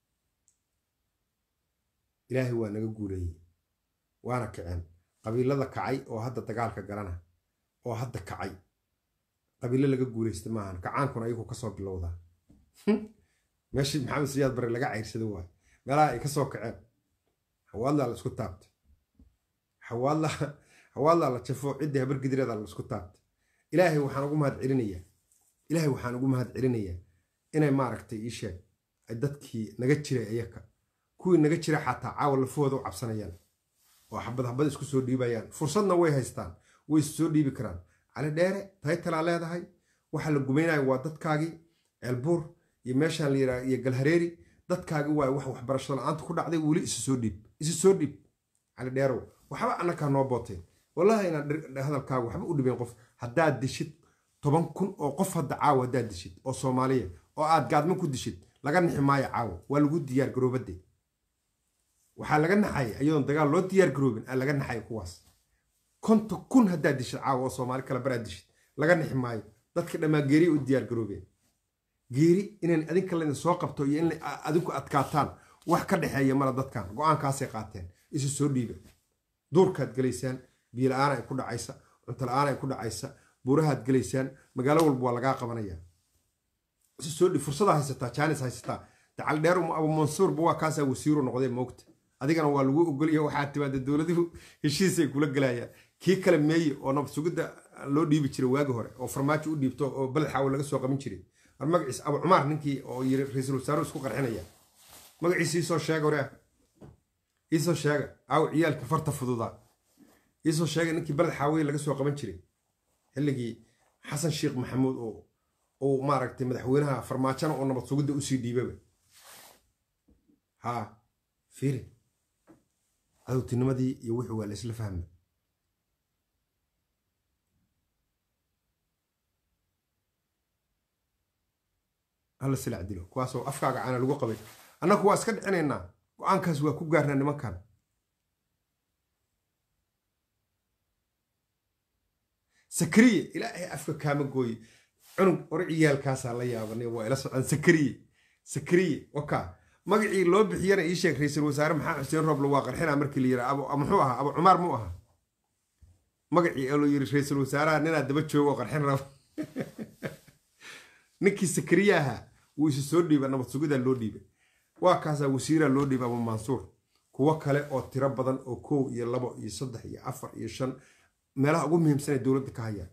ilaahay waa naga guuleeyey waana kaceen qabiilada kacay oo hadda dagaalka galana oo hadda kacay qabiilo laga guulaysta maahan kacaankuna ayagu kasoo bilowdaa meeshii maxamed siyaad bare laga cayrsado waay meelaha ay kasoo kaceen hawaadlaa la isku taabtay hawaadla hawaadlaa la jafo ciddii habar gidireeda la isku taabtay ilaahay waxaan ugu mahad celinayaa ilaahay waxaan ugu mahad celinayaa inay maaragtay ii sheeg ay dadkii naga jiray ayaka kuwii naga jira xataa caawa lafahooda u cabsanayaan oo xabad xabad isku soo dhiibayaan fursadna way haystaan way is soo dhiibi karaan cali dheere taytalaa leedahay waxa la gumaynayo waa dadkaagii ceelbuur iyo meeshaan la yidhaha iyo galhareeri dadkaagii waay wax waxbarasho la-aanta ku dhacday weli isu soo dhiib isu soo dhiib cali dheerow waxba annakaa noo booteen wallahi inaan hadalkaaga waxba u dhibeen qof haddaad dishid toban kun oo qof hadda caawa haddaad dishid oo soomaaliya oo aad gaadmo ku dishid laga nixi maayo caawa waa lagu diyaar garoobade waxaa laga naxay ayadoon dagaal loo diyaar garoobin aa laga naxay kuwaas konta kun haddaad dishid caawa oo soomaali kale baraad dishid laga nixi maayo dadka dhammaa geeriya u diyaar garoobeen geeri inaan adinka laydin soo qabto iyo in adinku adkaataan wax ka dhexeeya mala dadkan go-aankaasay qaateen isu soo dhiiba duurkaad gelaysaan biyo la-aan ay ku dhacaysa cunto la-aan ay ku dhacaysa buurahaad gelaysaan magaalo walba waa lagaa qabanaya isu soo dhiib fursadaa haysataa jaanis haysataa dacal dheer abu mansuurba waa kaasaa wasiiru noqdee moogta adigana waa lagu ogolya waxaa timaada dowladuhu heshiisay kula gelayaan kii kale meeye oo nabad sugidda loo dhiibi jiray waagi hore oo farmaajo u dhiibto oo baled xaawo laga soo qaban jiray war magaciis abu cumaar ninkii oo yiri ra-iisul wasaaruhu isku qarxinaya magaciisa iisoo sheega waraa iisoo sheega aaw ciyaalka farta fududaa iisoo sheega ninkii baled xaaweye laga soo qaban jiray xilligii xasan sheekh maxamuud oo uu maaragtay madaxweynaha farmaajona oo nabad sugidda usii dhiibaba haa fiiri cadowtinimadii iyo wixii waa la isla fahmay hala silac dilo kuwaasoo afkaaga caana lagu qabay annagu waa iska dhicinaynaa go-aankaas waa ku gaarnaa nimankan sakariye ilaahay afka kaama gooye cunug ore ciyaalkaasaa la yaabanay waa ila socdaan sakariye sakariye waka magacii loo bixiyana ii sheeg ra-iisul wasaare maxamed xuseen rooble waa qarxinaa markii la yidhaa muxuu ahaa abu cumaar muu ahaa magacii ee loo yiri ra-iisul wasaaraha ninaa daba joogo oo qarxin rabo ninkii sakariye ahaa wuu isu soo dhiiba nabad sugidaa loo dhiibay waa kaasaa wasiiraa loo dhiibay abu mansuur kuwo kale oo tiro badan oo kow iyo labo iyo saddex iyo afar iyo shan meelaha ugu muhiimsanay dowladda ka hayaan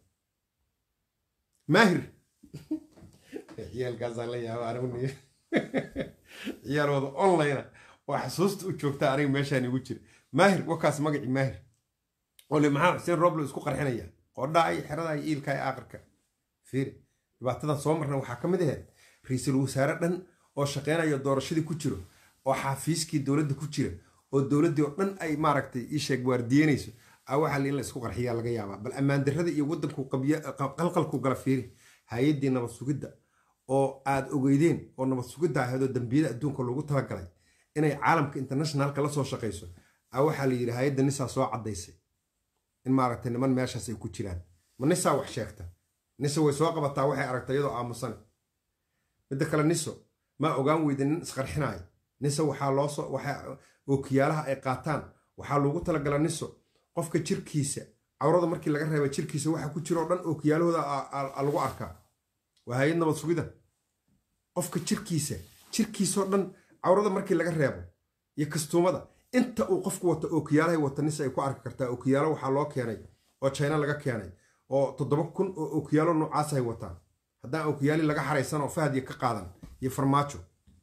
maahir ciyaalkaasaan la yaaba anigu ciyaalooda online oo xasuusta u joogta aniga meeshaan igu jira maahir wakaas magacii maahir oo le maxaa xuseen roble isku qarxinaya qodhaa iyo xeradaa iyo iilka iyo aakhirka fiiri dhibaatadan soo marna waxaa ka mid ahayd ra-iisul wasaare dhan oo shaqeynayo doorashadii ku jiro oo xaafiiskii dowladda ku jira oo dowladdii oo dhan ay maaragtay ii sheeg waardiyenayso a waxaa la in la isku qarxiyaa laga yaabaa bal ammaan darrada iyo waddanku qalqalku gala fiiri hay-addii nabad sugidda oo aad ogeydeen oo nabad sugidda ahayd oo dambiyada adduunka loogu talagalay inay caalamka internationalka la soo shaqayso a waxaa la yidhi hay-adda nisaa soo caddaysay in maaragtay niman meeshaas ay ku jiraan ma nisaa wax sheegta nisa way soo qabataa waxay aragtay iyadoo aamusan midda kale niso maa ogaan weyda nin isqarxinaayo nisa waxaa loosoo waxa ookiyaalaha ay qaataan waxaa loogu talagala niso qofka jirkiisa cawrada markii laga reeba jirkiisa waxa ku jiro o dhan ookiyaalahooda lagu arkaa waa hay-ad nabad sugida qofka jirkiisa jirkiisao dhan cawrada markii laga reebo iyo kastuumada inta uu qofku wato ookiyaalahay wata nisa ay ku arki kartaa ookiyaalo waxaa loo keenay oo china laga keenay oo toddoba kun oo ookiyaalo noocaas ay wataan haddaan ookiyaali laga xaraysan oo fahadiya ka qaadan iyo farmaajo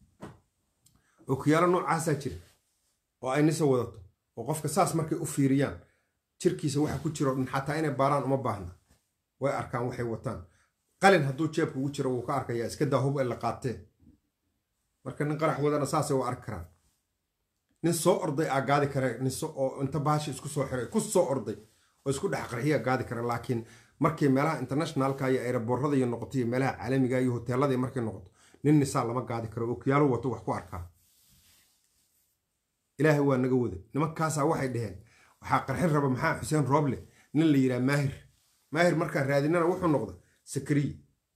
ookiyaalo noocaasaa jira oo ay nisa wadato oo qofka saas markay u fiiriyaan jirkiisa waxa ku jiro dhan xataa inay baaraan uma baahna way arkaan waxay wataan qalin hadduu jeebka ugu jiro wuu ka arkayaa iska daa hub ay la qaateen marka nin qarax wadana saasay u arki karaan nin soo orday aa gaadi kara niso oo inta bahashi isku soo xiray ku soo orday oo isku dhex qarxiya gaadi kara laakiin markay meelaha internationalka iyo aeroboorada iyo noqoto iyo meelaha caalamiga iyo hoteelada markay noqoto nin nisaa lama gaadi karo okiyaalu wato wax ku arkaa ilaahay waa naga wada nimankaasaa waxay dhaheen waxaa qarxin raba maxaa xuseen rooble nin la yidhaha maahir maahir markaan raadinana wuxuu noqda sakariye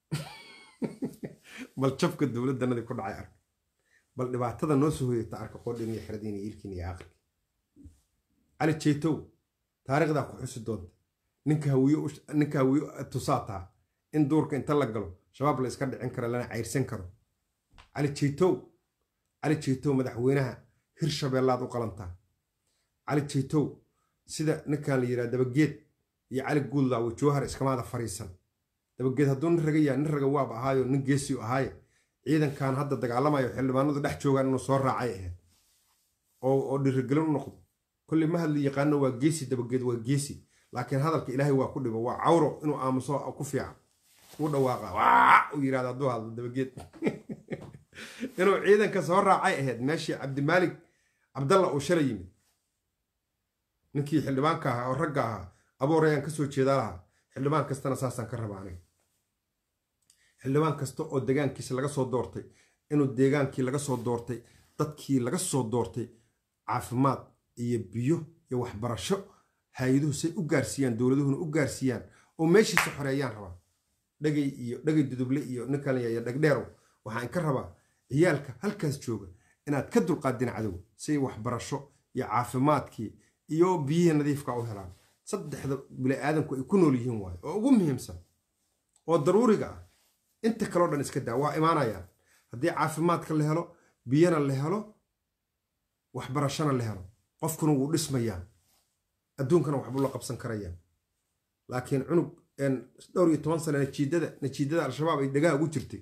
bal jabka dowladdanadii ku dhacay arka bal dhibaatada noo soo hoyata arka qodhin iyo xeradiin iyo ilkiin iyo aqli cali jeytow taariikhdaa ku xusi doonta ninka hawiye ninka hawiye tusaa taa in duurka inta la galo shabaab la iska dhicin karo lana cayrsan karo cali jeytow cali jeytow madaxweynaha hirshabeellaad u qalantaa cali jeytow sida ninkan la yidhaha dabageed iyo cali guudlaawo jowhar iskamaada fariisan dabageed hadduu nin raga yaha nin raga waaba ahaayo nin geesiu ahaaye ciidankan hadda dagaalamayo xildhibaanadu dhex joogaan inuu soo raacay ahayd oo dhirigelin u noqdo kolley ma hadli yaqaano waa geesi dabageed waa geesi laakiin hadalka ilaahay waa ku dhibo waa cawro inuu aamuso ku fiican u dhawaaqa waa u yidhahda hadduu hadlo dabageed inuu ciidanka soo raacay ahayd meeshii cabdimaalik cabdalla uu shalay yimid ninkii xildhibaanka ahaa oo ragga ahaa aboorayaan ka soo jeedaa lahaa xildhibaan kastana saasaan ka raba aniga xildhibaan kasta oo degaankiisa laga soo doortay inuu deegaankii laga soo doortay dadkii laga soo doortay caafimaad iyo biyo iyo waxbarasho hay-aduhu say u gaarsiiyaan dowladuhuna u gaarsiiyaan oo meeshiisa xoreeyaan rabaa dhagay iyo dhagay duduble iyo ninkan iyo dhagdheerow waxaan ka rabaa ciyaalka halkaas jooga inaad ka dulqaadin cadow say waxbarasho iyo caafimaadkii iyo biyihii nadiifka u helaan saddexda bini-aadanku ay ku nool yihiin waayo oo ugu muhiimsan oo daruuriga ah inta kaleo dhan iska daa waa imaanayaan haddii caafimaadka la helo biyana la helo waxbarashona la helo qofkuna wuu dhismayaa adduunkana waxbuu la qabsan karayaan laakiin cunug dhowr iyo toban sane najiidada najiidada al-shabaab ay dhagaha ugu jirtay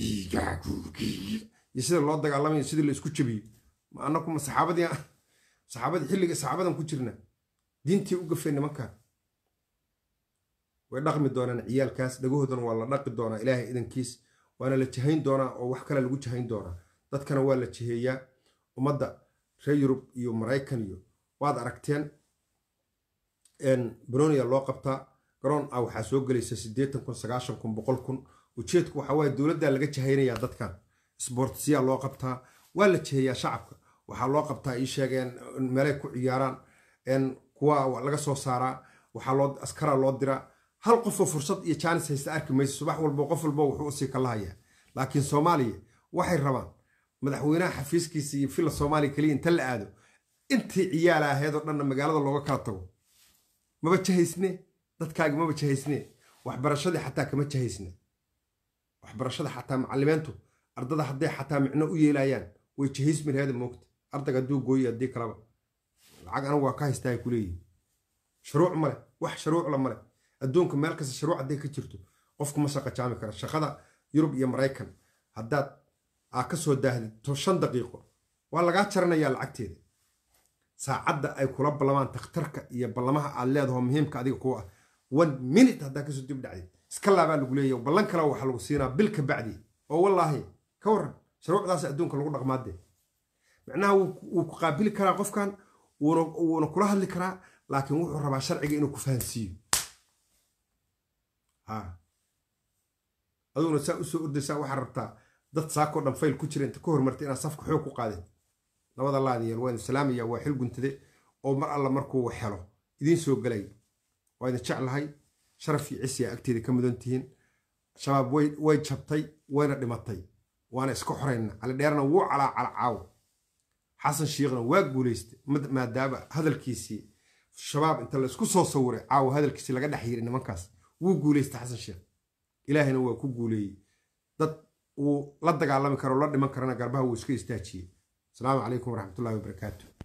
iyo sida loo dagaalamayo sidii la isku jabiyo ma anakuma saxaabadii saxaabadii xilliga saxaabadan ku jirna diintii u gafay nimankan way dhaqmi doonaan ciyaalkaas dhagahoodana waa la dhaqi doonaa ilaahay idankiis waana la jahayn doonaa oo wax kale lagu jahayn doonaa dadkana waa la jiheeyaa ummadda reer yurub iyo maraykan iyo waad aragteen bronia loo qabtaa garoon ah waxaa soo gelaysa siddeetan kun sagaashan kun boqol kun ujeedku waxaa waaye dowladdaa laga jahaynayaa dadkan sboortisiyaa loo qabtaa waa la jiheeyaa shacabka waxaa loo qabtaa ii sheegeen meelay ku ciyaaraan kuwa laga soo saaraa waxaa loo askaraa loo diraa hal qofoo fursad iyo jaanis haysta arki mayso subax walbo qof walbo wuxuu usii kalahayaa laakiin soomaaliya waxay rabaan madaxweynaha xafiiskiisa iyo filla soomaaliya keliya inta la aado intii ciyaala ahayd oo dhanna magaalada looga kala tago maba jahaysne dadkaagi maba jahaysne waxbarashadii xataa kama jahaysne waxbarashada xataa macalimiintu ardada hadday xataa micno u yeelayaan way jahaysmi laheeda moogta ardayga hadduu gooyi haddii kalaba lacag anigu waa ka haystaa ay ku leeyihin shuruuc male wax shuruucla male adduunka meel kasta shuruuc hadday ka jirto qofku ma shaqa jaami kara shaqada yurub iyo maraykan haddaad aa ka soo daahdid shan daqiiqo waa lagaa jaranayaa lacagteeda saacadda ay kula ballamaan takhtarka iyo ballamaha aad leedaho muhiimka adiga kuwa ah one minute haddaa kasoo dib dhacdid iska laabaa lagu leeyahy ballan kale waxaa lagu siinaa bil ka bacdi oo wallaahi ka warran shuruucdaas adduunka lagu dhaqmaadee macnaha wuu ku qaabili karaa qofkan wuuna kula hadli karaa laakiin wuxuu rabaa sharciga inuu ku fahansiiyo aduguna saa usoo ordaysaa waxaa rabtaa dad saakoo dhan fayl ku jira inta ka hormartay inaad safka xoog ku qaadeen labada laadiyeel waa idin salaamaya waa xil guntade oo mar alla markuu helo idiin soo gelay waa idin jeclahay sharaf iyo cisiya agteeda ka mudan tihiin shabaab way jabtay wayna dhimatay waana iska xorayna calidheerna wuu calaa calacaawo xasan shiikhna waa guulaystay maadaama hadalkiisii shabaab inta laisku soo sawiray caawo hadalkiisii laga dhex yiri nimankaas wuu guulaystay xasan sheekh ilaahina waa ku guuleeyey dad uu la dagaalami karo la dhiman karana garbaha wuu iska istaajiyey asalaamu calaykum waraxmatullahi wabarakaatu